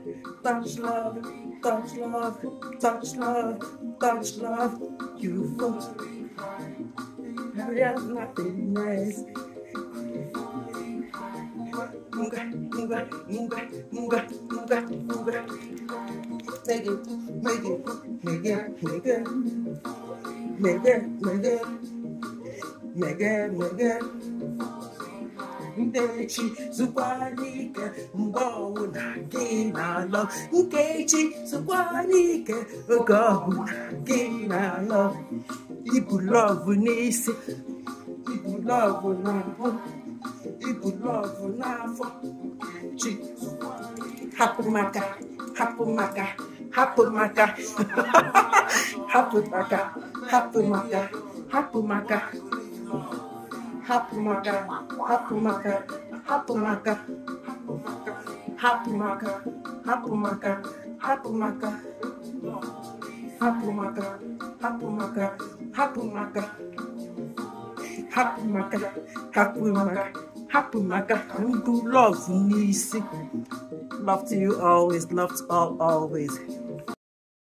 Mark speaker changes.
Speaker 1: touch love, touch love, touch love, touch love. You for there's nothing else. Munga, munga, munga, munga, munga, munga. Make it, make it, make it, make it, make it, make it, make it, make it. Nkechi zụkwanike mgbe ọbụla gị na-alọ Nkechi zụkwanike oge ọbụla gị na-alọ Ibu lọvụ n'isi Ibu lọvụ n'ahụ Ibu lọvụ n'afọ Chi hapụ maka hapụ maka hapụ maka hapụ maka hapụ maka hapụ maka hapụ maka hapụ maka hapụ maka hapụ maka hapụ maka hapụ maka hapụ maka hapụ maka hapụ maka hapụ maka hapụ maka hapụ maka mbụ love n'isi love to you always love to all always